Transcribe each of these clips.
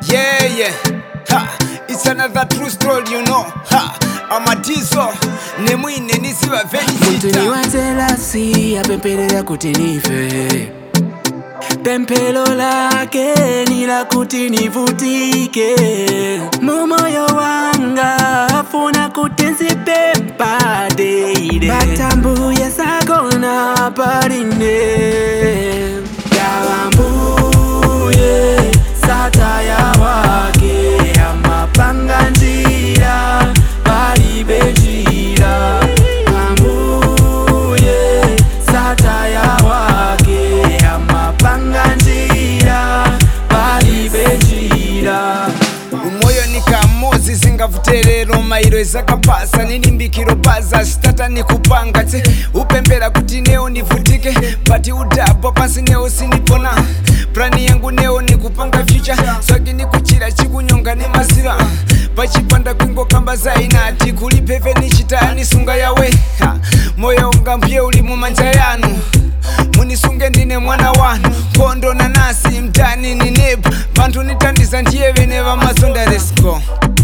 Yeah, yeah. Ha, it's another true story, you know. Ha, amatizo nemwine niziva muntu ni venisita wanzelasi apempelera kuti nife pemphero lake ni la kuti nivutike mumoyo wanga afuna kuti nzipempa deile batambuye sakona paline yawambuye sataya wake amapanga njira palibe njira ambuye sataya wake amapanga njira palibe njira umoyo nikamozi zingavuterero mairo ezakapasa nilimbikiro baza sitata nikupanga tse upembera kuti neo nivutike pati udhapo pasi neo sinipona plani yangu neo nikupanga fyucha swaki nikuchira chikunyonga nemazira pachipanda kwingo kamba zainati kulipeve nichitani sunga yawe Ha, moyo unga mpye uli mumanja yanu munisunge ndine mwana wanu kondo nanasi mtani ni nebu vantu nitandiza ndiye vene vamazonda resco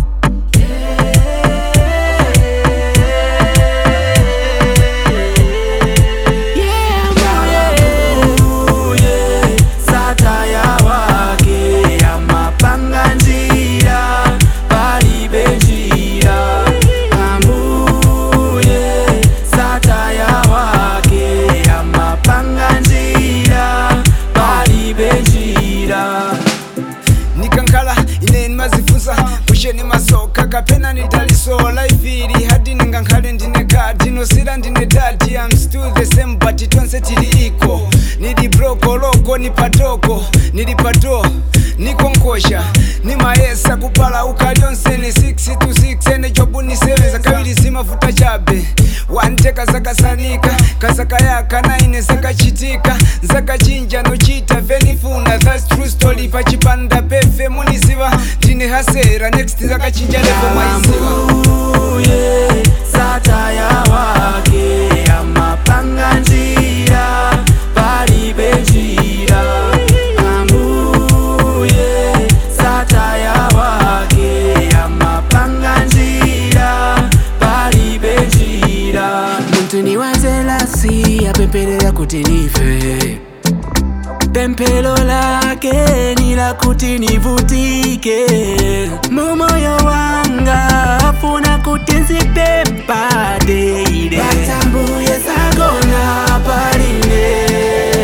Ambuye, sataya wake amapanga njira palibe njira ambuye sataya wake amapanga njira palibe njira nikankhala ineni mazifunsa kusheni masoka kapena nidaliso laifiri hadi ningankhale ndine kati nosira ndine dati am still the same but tonse tili iko nili broko loko ni patoko nili pato nikonkosha nimayesa kupala ukalyonse ni 6 to 6 ene jobu ni 7 zakavili zimavuta chabe wanteka zakasanika kazakayaka naine zakachitika zakachinja nochita venifuna thats true story pachipanda pefe muniziva ndine hasera next zakachinja levo maiziva ambuye sataya wake amapanga njira palibe njira ambuye sataya wake amapanga njira palibe njira muntu ni wanzelasi apempelera kuti nife pemphero lake ni la kuti nivutike mumoyo wanga afuna kuti nzipempa deile batambuye sagona paline